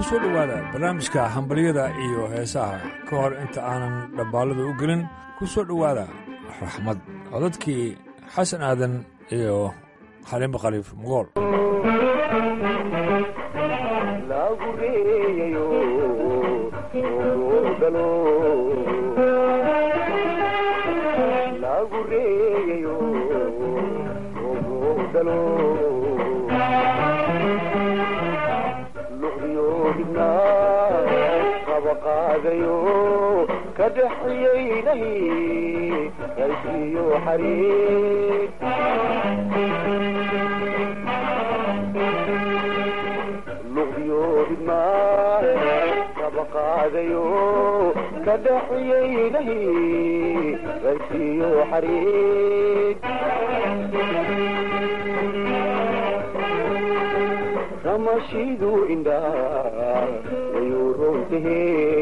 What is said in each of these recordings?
kusoo dhowaada barnaamijka hambalyada iyo heesaha ka hor inta aanan dhabbaalada u gelin ku soo dhowaada raxmad codadkii xasan aadan iyo xaliimo khaliif mugool ramashidu indhaa wayuu roontahe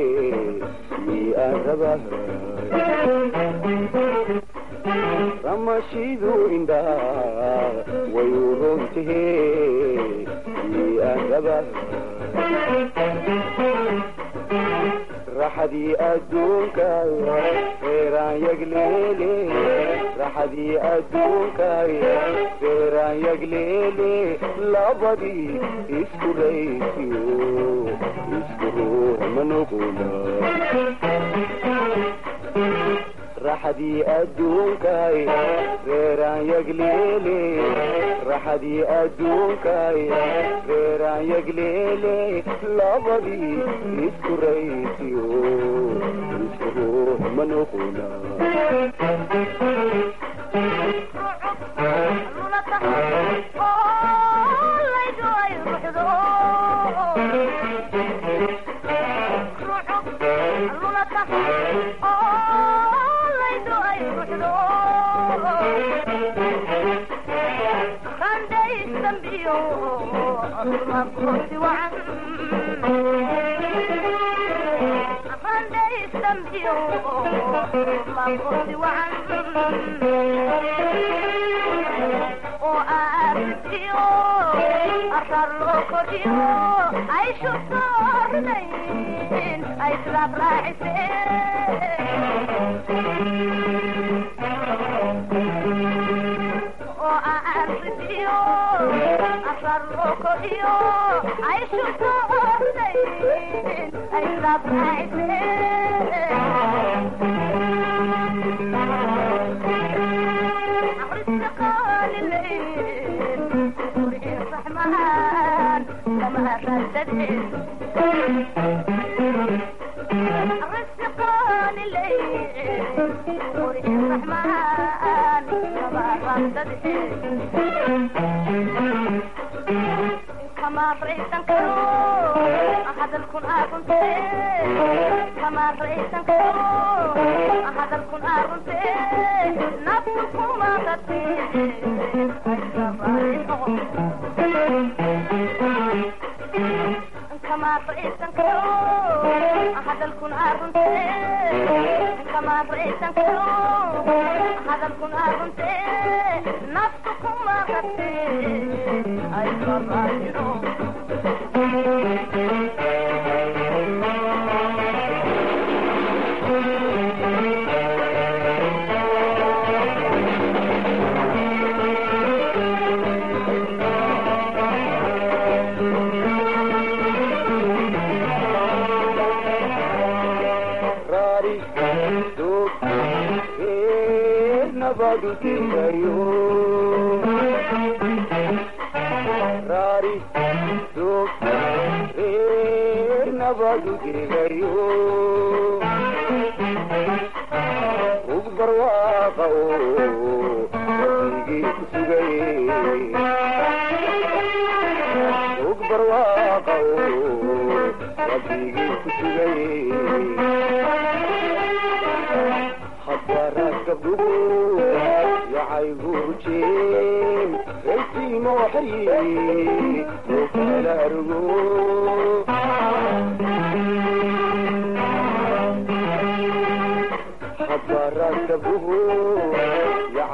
ramashidu indhaa wayuu roontahe aan raba raxadii adduunkaay reeraan yagleele raxadii adduunkaay reeraan yagleele labadii isku raysiyo isku ruux ma noqona raxadii adduunkaay reeraan yagleele raxadii adduunkaay reeraan yagleele labadii isku raysiyo isku ruux ma noqona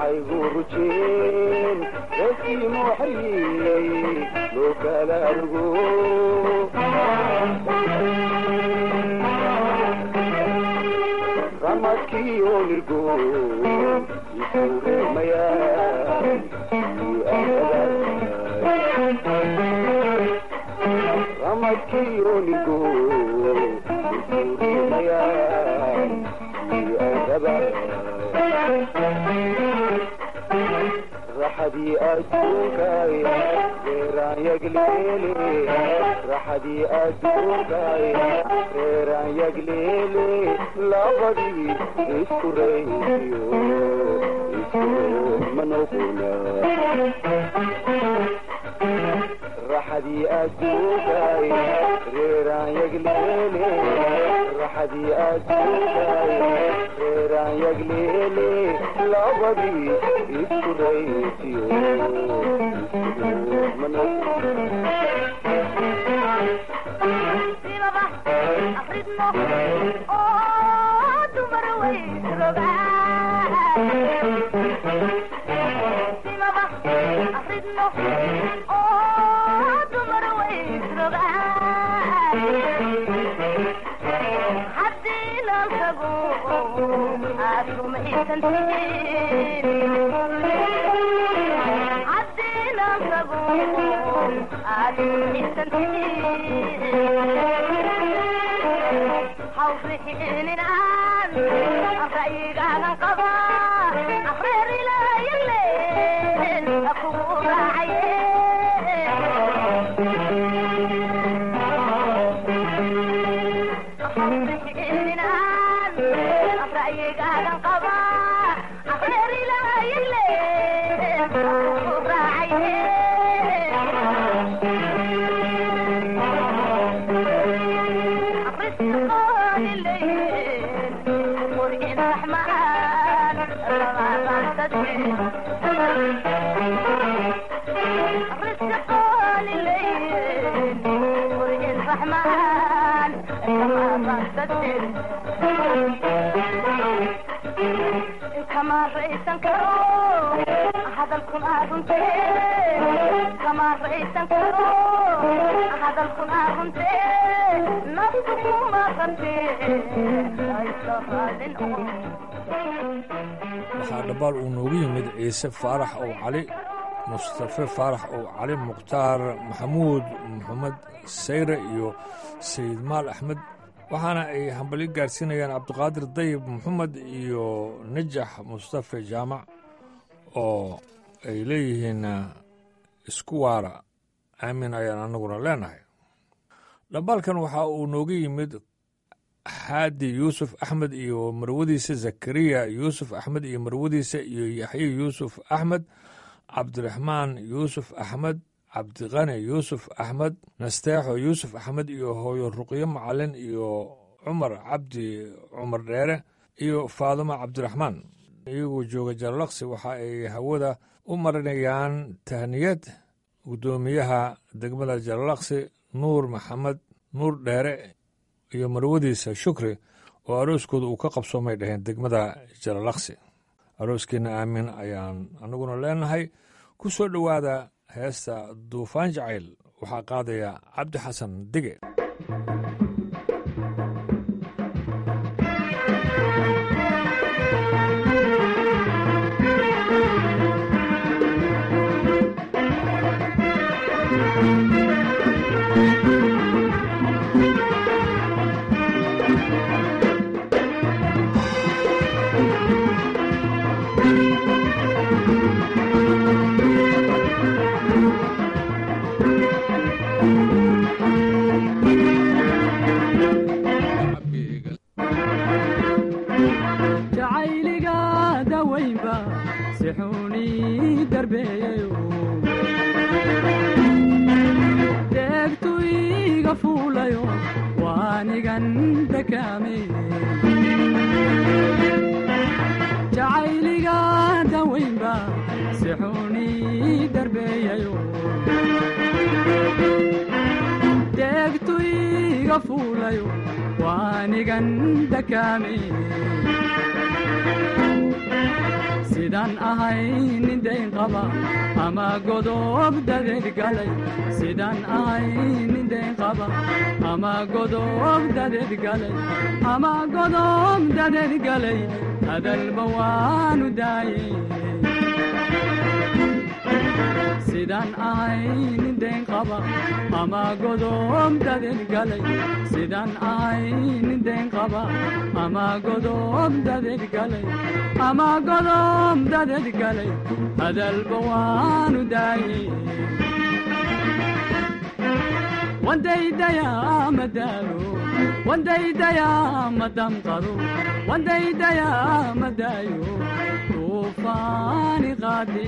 haygu rujeen reeskii mooxayey loo kala argo ramadkii oo nirgo isurimaya ramadkii oo nirgo isurimaya raxadii adduunkaay reeraan yagleele raxadii adduunkaay reeraan yagleele labadii isku raysiyo isku manoguna raxadii adduunkaay reeraan yagleele raxadii adduunkaay reeraan yagleele labadii isku raysiyo isku waxaa dhambaal uu noogu yimid ciise faarax ow cali mustafe faarax ow cali mukhtaar maxamuud maxamed sayre iyo sayid maal axmed waxaana ay hambalyo gaarsiinayaan cabdiqaadir dayib maxamed iyo najax mustafe jaamac oo ay leeyihiin isku waara aamin ayaan annaguna leenahay dhambaalkan waxa uu nooga yimid xaadi yuusuf axmed iyo marwadiisa zakariya yuusuf axmed iyo marwadiisa iyo yaxye yuusuf axmed cabdiraxmaan yuusuf axmed cabdiqani yuusuf axmed nasteexo yuusuf axmed iyo hooyo ruqyo macalin iyo cumar cabdi cumar dheere iyo faadimo cabdiraxmaan iyagoo jooga jaralaqsi waxa ay hawada u marinayaan tahniyad guddoomiyaha degmada jaralaqsi nuur maxamed nuur dheere iyo marwadiisa shukri oo arooskooda uu ka qabsoomay dhaheen degmada jalalaqsi arooskeenna aamin ayaan annaguna leenahay ku soo dhowaada heesta duufaan jacayl waxaa qaadaya cabdi xasan dige jacayliga dawaynba sixuuni darbeeyayo deegtu iga fuulayo waanigan dakaame jacayliga dawaynba sixuuni darbeeyayo deegtu iga fuulayo waanigan dakaame sidaan ahay nin dayn qaba ama godob dadeed galay sidaan ahay nin dayn qaba ama godob dadeed galay ama godob dadeed galay hadalba waanu daayey sidaan ahay nin dayn qaba ama godob dadeed galay sidaan ahay nin dayn qaba ama godob dadeed galay ama godob dadeed galay hadalba waanu daayey wandaydayaa madaalo wandaydayaa madamqado wandaydayaa madaayo tuufaani qaade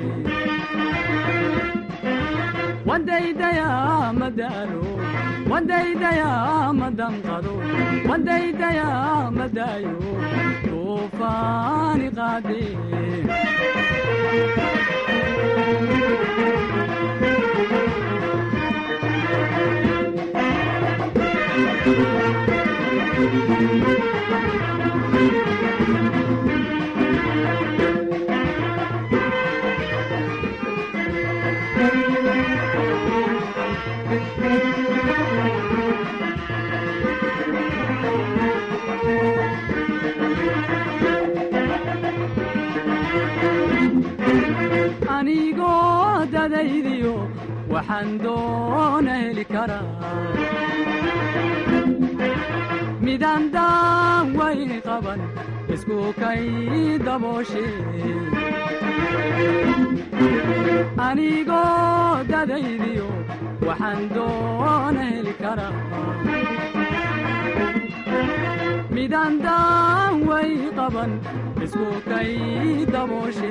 wandaydayaa madaalo wandaydayaa madamqado wandaydayaa madaayo tuufaani qaade anigoo dadaydiyo waxaan doona heli karaa midaan daawayni qaban isku kay dabooshe anigoo dadaydiyo waxaan doona heli karaa midaan daaway qaban isku kay dabooshe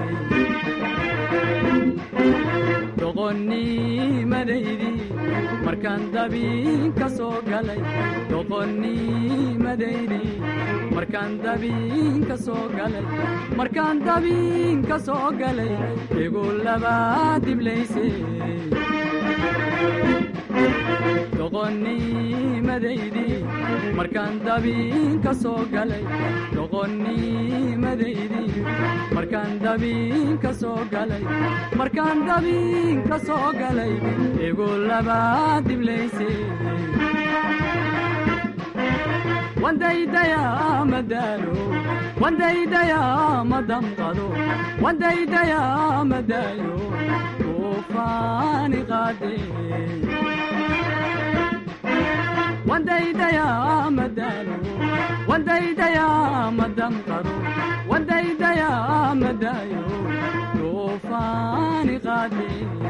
doqonnimadaydi markaan dabiin ka soo galay doqonnimadaydi markaan dabiin ka soo galay markaan dabiin ka soo galay igu labaa diblayse doqonnimadaydi markaan dabiin ka soo galay doqonnimadaydi markaan dabiin ka soo galay markaan dabiin ka soo galay igu labaa diblayse wandaydayaa madaalo wandaydayaa madamqado wandaydayaa madaayo tuufaani qaade wandaydayaa madaalo wandaydayaa madamqado wandaydayaa madaayo tuufaani qaade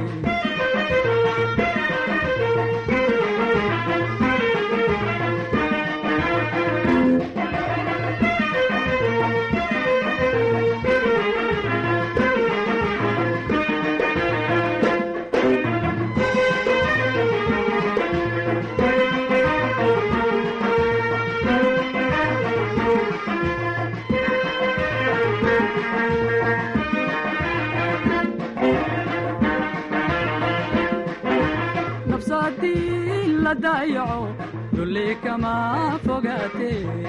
nafsadii la daayaco dulli kama fogaate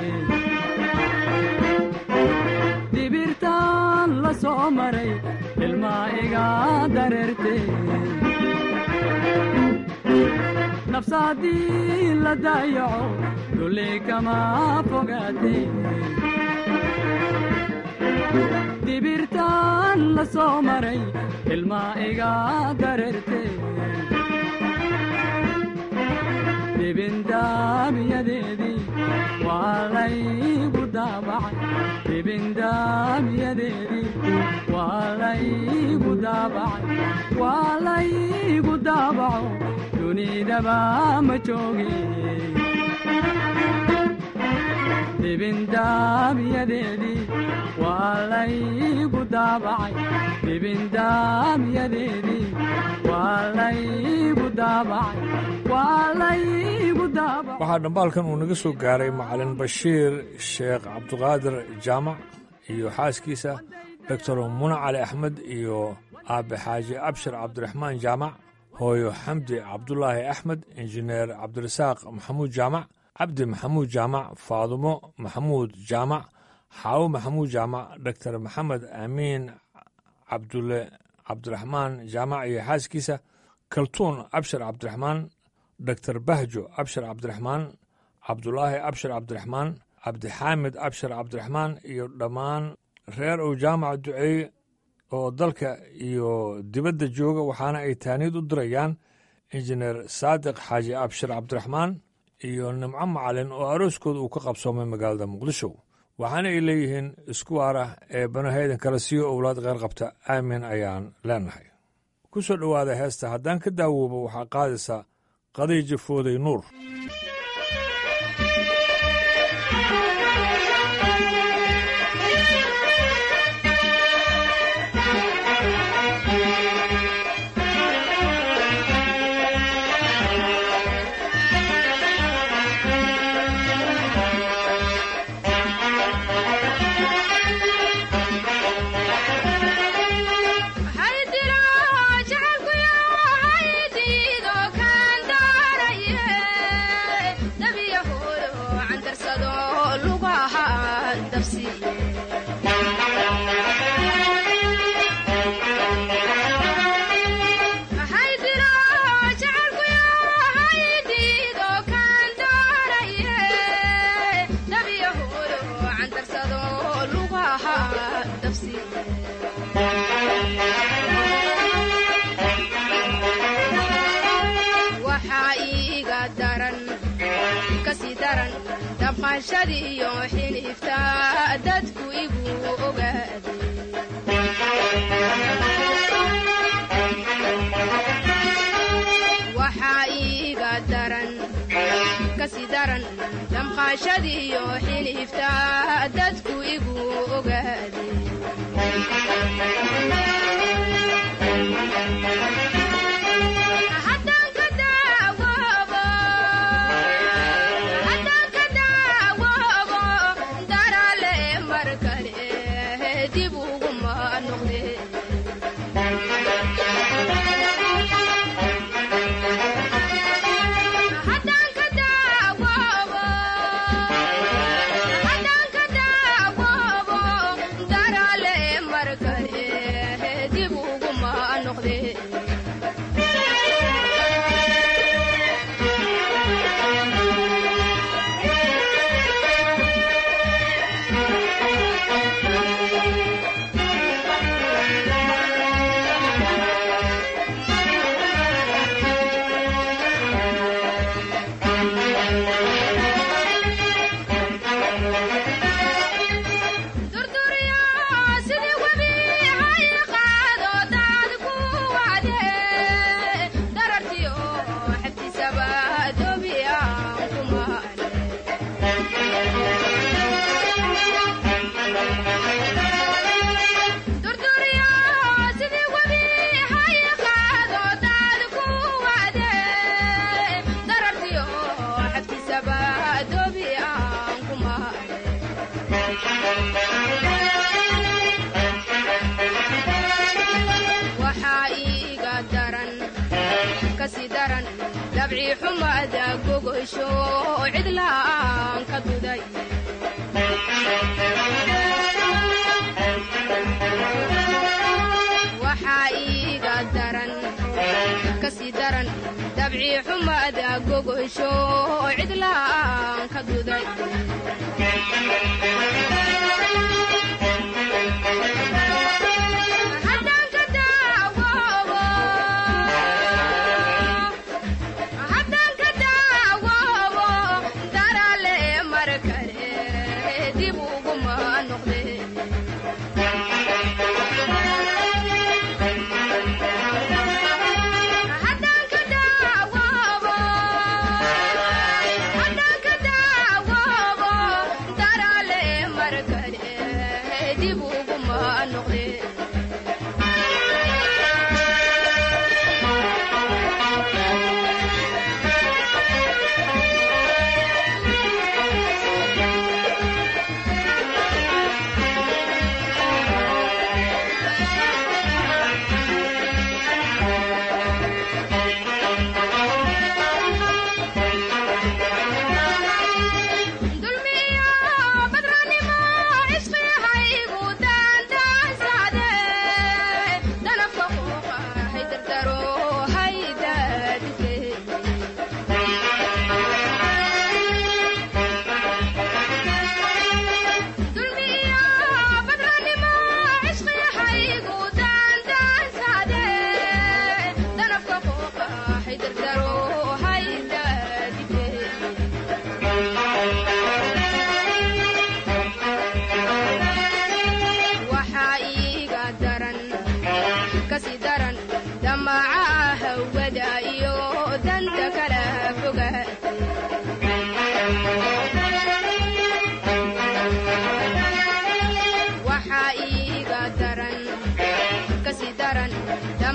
dibirtaan la soo maray ilmaa iga dareerte nafsadii la daayaco dulli kama fogaate dibirtaan la soo maray ilmaa iga dareerte dibindaamiyadeedii waa laygu daabacay dibindaamiyadeedii waa laygu daabacay waa laygu daabaco dunidaba ma jooge dibindaamiyadeedii waa laygu daabacay dibindaamiyadeedii waa laygu daabacay waa laygu daabacay waxaa dhambaalkan uu naga soo gaaray macalin bashiir sheekh cabdiqaadir jaamac iyo xaaskiisa doctor muna cali axmed iyo aabe xaaji abshir cabdiraxmaan jaamac hooyo xamdi cabdulaahi axmed injineer cabdirasaaq maxamuud jaamac cabdi maxamuud jaamac faadumo maxamuud jaamac xaawo maxamuud jaamac doctor maxamed aamiin cabdulle cabdiraxmaan jaamac iyo xaaskiisa kaltuun abshir cabdiraxmaan doctor bahjo abshir cabdiraxmaan cabdulaahi abshir cabdiraxmaan cabdixaamid abshir cabdiraxmaan iyo dhammaan reer uu jaamac duceeye oo dalka iyo dibadda jooga waxaana ay taaniid u dirayaan injineer saadiq xaaji abshir cabdiraxmaan iyo nimco macalin oo arooskooda uu ka qabsoomay magaalada muqdisho waxaana ay leeyihiin isku waarah ee banahaydan kale siiyo owlaad kheyr qabta aamin ayaan leenahay ku soo dhowaada heesta haddaan ka daawoobo waxaa qaadaysa qadiija fooday nuur damqashadiyo xinifta dadku igu ogaade waxaa iiga daran kasi daran damqashadiyo xinifta dadku igu ogaade dabci xumada gogosho cidlaan ka duday waxaa iiga daran kasii daran dabci xumada gogosho cidlaan ka duday Good.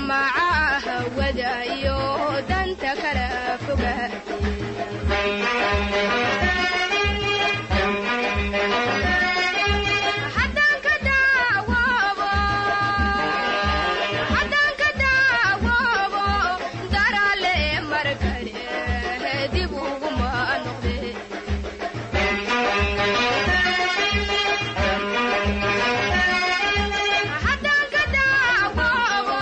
damaca wadayo danta kala fogaatay haddaan ka daawoobo haddaan ka daawoobo daraale mar kale dib uguma noqde haddaan ka daawoobo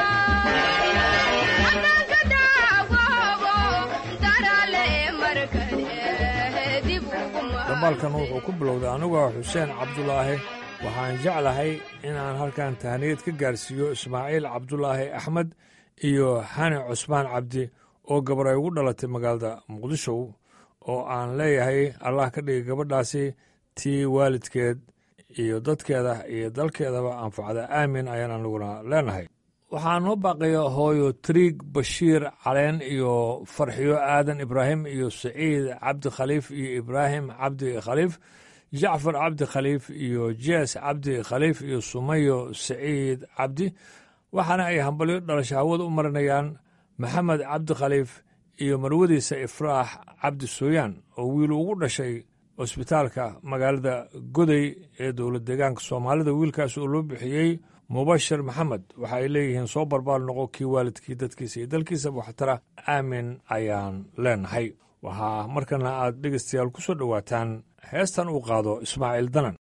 haddaan ka daawoobo daraale mar kale dib uguma dambaalkan wuxuu ku bilowday anigoo xuseen cabdulaahi waxaan jeclahay inaan halkan tahniyad ka gaarsiiyo ismaaciil cabdulaahi axmed iyo xani cusmaan cabdi oo gabar ay ugu dhalatay magaalada muqdisho oo aan leeyahay allah ka dhigay gabadhaasi tii waalidkeed iyo dadkeeda iyo dalkeedaba anfacda aamin ayaan aniguna leenahay waxaa noo baaqaya hooyo triig bashiir caleen iyo farxiyo aadan ibraahim iyo saciid cabdi khaliif iyo ibraahim cabdi khaliif jacfar cabdi khaliif iyo jees cabdi khaliif iyo sumayo saciid cabdi waxaana ay hambalyo dhalasho hawada u marinayaan maxamed cabdi khaliif iyo marwadiisa ifraax cabdi sooyaan oo wiil ugu dhashay cusbitaalka magaalada goday ee dowlad deegaanka soomaalida wiilkaas oo loo bixiyey mubashir maxamed waxa ay leeyihiin soo barbaar noqo kii waalidkii dadkiisa iyo dalkiisaba waxtara aamin ayaan leenahay waxaa markana aad dhegaystayaal ku soo dhowaataan heestan uu qaado ismaaciil danan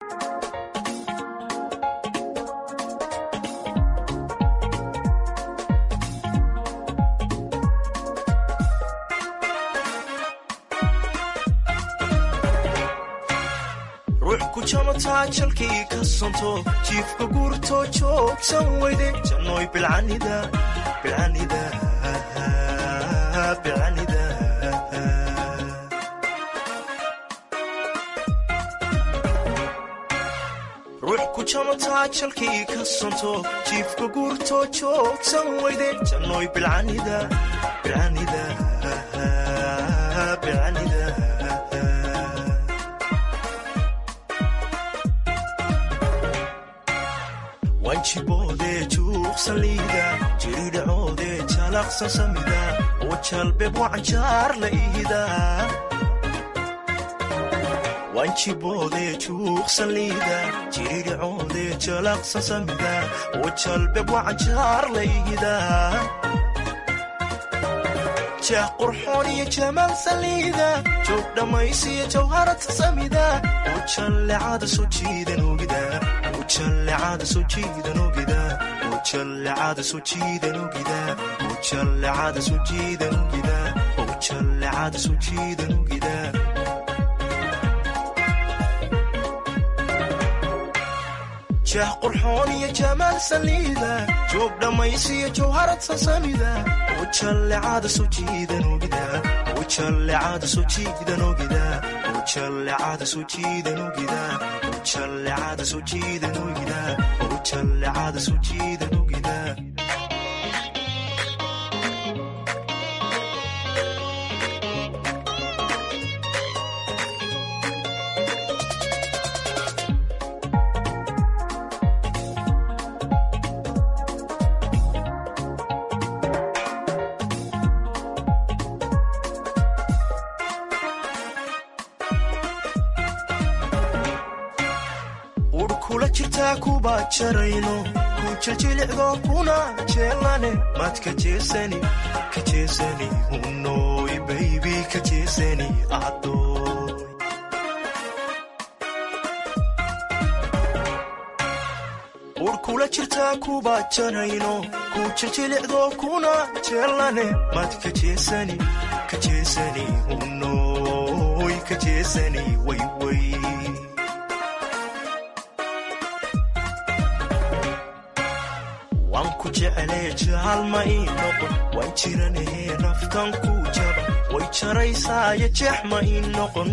ruux ku jamataa jalkii ka sonto jiifka guurtoo joogsan weyde jannooy bilcanida bilcanida bilcanida ruux ku jamataa jalkii ka sonto jiifka guurtoo joogsan weyde jannooy bilcanida bilcanida bilcanida wanjiboodee juuqsan liida jiridhacoodee jalaqsan samida oo jalbeeb wacanjaar la ihida wanjiboodee juuqsan liida jiridhacoodee jalaqsan samida oo jalbeeb wacanjaar la ihida jeex qurxoon iyo jamaal saliida joog dhammaysiyo jawharata samida oo jallecada soo jiidan ogida oo jallecada soo jiidan ogida oo jallecada soo jiidan ogida oo jallecada soo jiidan ogida oo jallecada soo jiidan ogida jeex qurxoon iyo jamaal saliida joog dhammaysiyo jawharad sasamida oo jallecada soo jiidan ogida oo jallecada soo jiidan ogida oo jallecada soo jiidan ogida oo jallecada soo jiidan ogida oo jallecada soo jiidan ogida ur kula jirtaa kuba jarayno ku jiljilicdo kuna jeelane maad ka jeesani ka jeesani hunoy baybi ka jeesani adoy ur kula jirtaa kuba jarayno ku jiljilicdo kuna jeelane maad ka jeesani ka jeesani hunoy ka jeesani wayway waan ku jeclee jaalma ii noqon waan jiranahe naftan ku jaba way jaraysaayo jeex ma ii noqon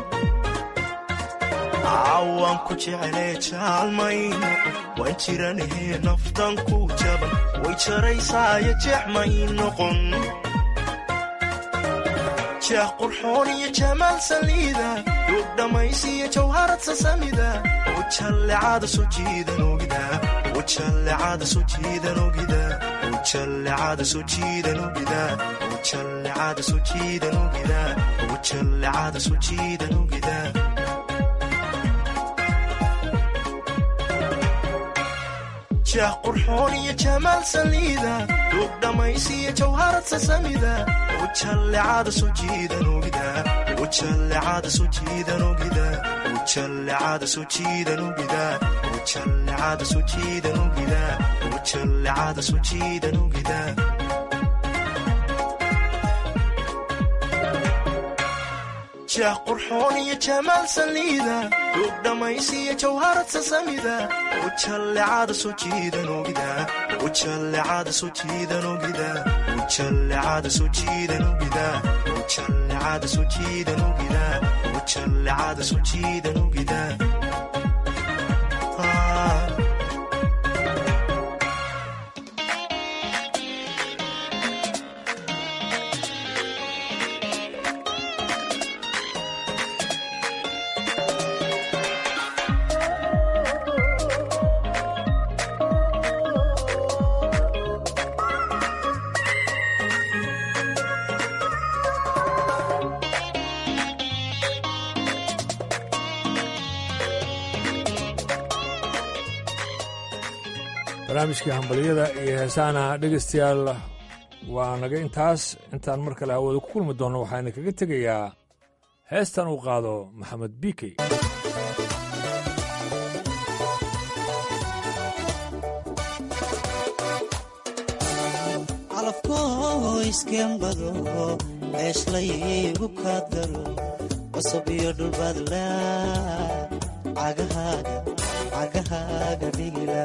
waan ku jeclee jaalma ii noqon waan jiranahe naftan ku jaban way jaraysaayo jeex ma ii noqon jeex qurxoon iyo jamaal saliida duug dhammaysiyo jawharad sasamida oo jallecada soo jiidan ogida oo ujallecada soo jiidan ogida ujallecada soo jiidan ogida ujallecada soo jiidan ogida ujallecada soo jiidan ogida jah qurxoon iyo jamaal saliida duug dhammaysiyo jawharad sasamida ujallecada soo jiidan ogida ujallecada soo jiidan ogida ujallecada soo jiidan ogida ujallecada soo jiidan ogida ujallecada soo jiidan ogida jah qurxoon iyo jamaal saliida duug dhammaysiyo jawharad sasamida ujallecada soo jiidan ogida ujallecada soo jiidan ogida ujallecada soo jiidan ogida ujallecada soo jiidan ogida ujallecada soo jiidan ogida Ah. barnaamijkii hambalyada iyo heesaana dhegaystayaal waa naga intaas intaan mar kale hawada ku kulmi doonno waxaana kaga tegayaa heestan uu qaado maxamed biikey calafkoo iskembado eeshlayigu kaadgaro qosab iyo dhulbaadla cagahaaga cagahaaga dhigila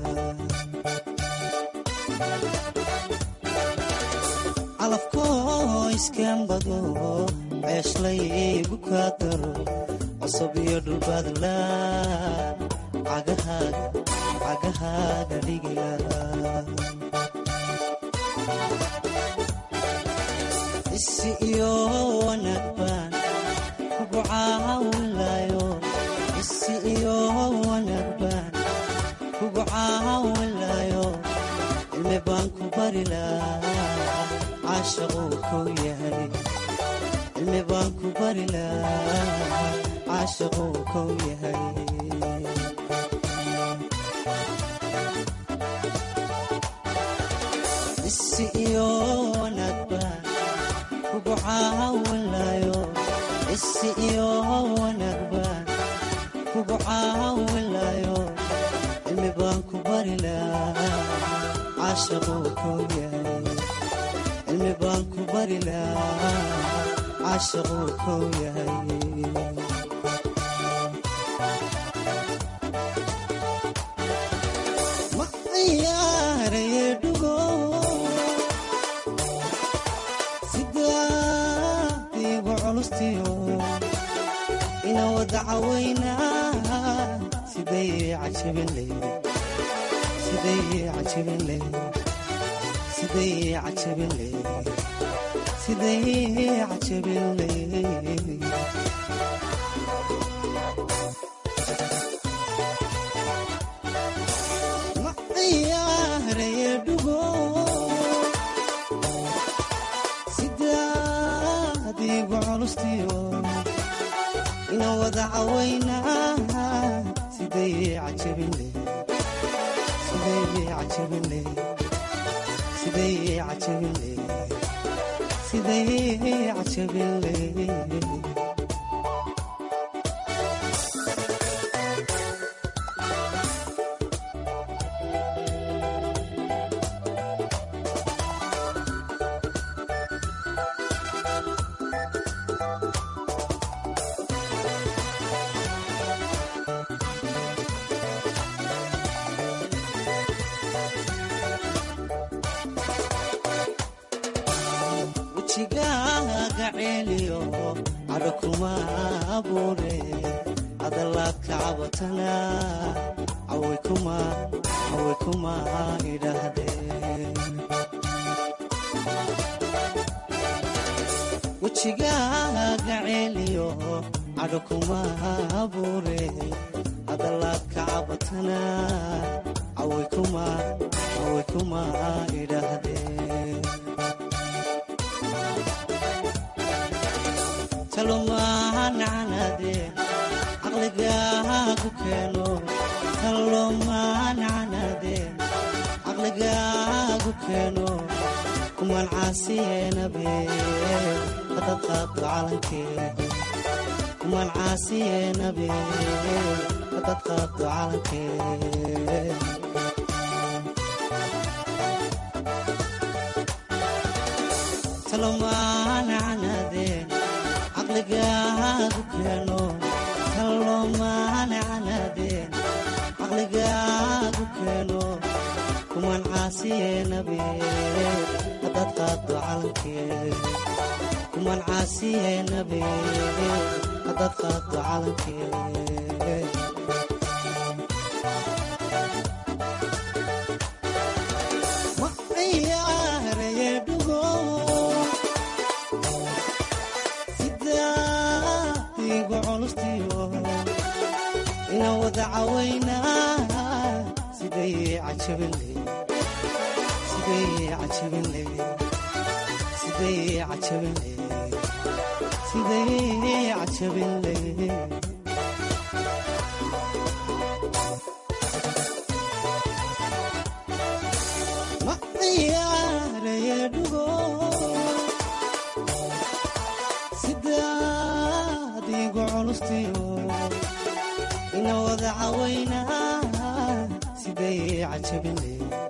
calafkoo iskembado ceeshlayigu kaadgaro qosab iyo dhulbaadla cagahaaga cagahaaga dhigila isi iyo wanaag baan kugu caawinlayo isi iyo wanaag baan kugu caawinlayo cilmi baan ku bari lahaa caashaquu kow yahay cilmi baan ku bari lahaa caashaquu kow yahay isi iyo wanaag baan kugu caawinlayo isi iyo wanaag baan kugu caawinlayo cilmi baan ku bari lahaa caashaquu kow yahay cilmi baan ku bari lahaa caashaquu kow yahay ma ciyaaraye dhugo sidaadiigu culustiyo ina wada cawaynaa siday cajabin leyde siday cajabin leyde siday cajabin leyde siday cajabin leyde ma ciyaaraye dhugo sidaadiigu culustiyo ina wada cawaynaa siday cajabin leyde siday cajabin leyde siday cajabin leyde siday cajabin leyde wejigaaga ceeliyo cadho kuma abuure hadalaadka cabatana caway kuma caway kuma idhaahdeen wejigaaga ceeliyo cadho kuma abuure hadalaadka cabatana away kuma away kuma idhaahdeen talomaanacanaadeen caqligaagu keeno talomaanacanaadeen caqligaagu keeno kumaan caasiyeenabe hadad qaaddo calankee kumaan caasiyeenabe hadad qaaddo calankee talomaanacanaadeen caqligaagu keeno talomaanacanaadeen caqligaagu keeno kumaan caasiyeenabe hadad qaaddo calankee kumaan caasiyeenabe hadad qaaddo calankee ma ciyaaraye dhugo sidaadigu culustiyo ina wada cawaynaa siday cajabinle siday cajabinle siday cajabinle siday cajabinle ma ciyaaraye dhugo sidaadigu culustiyo ina wada cawaynaa siday cajabinle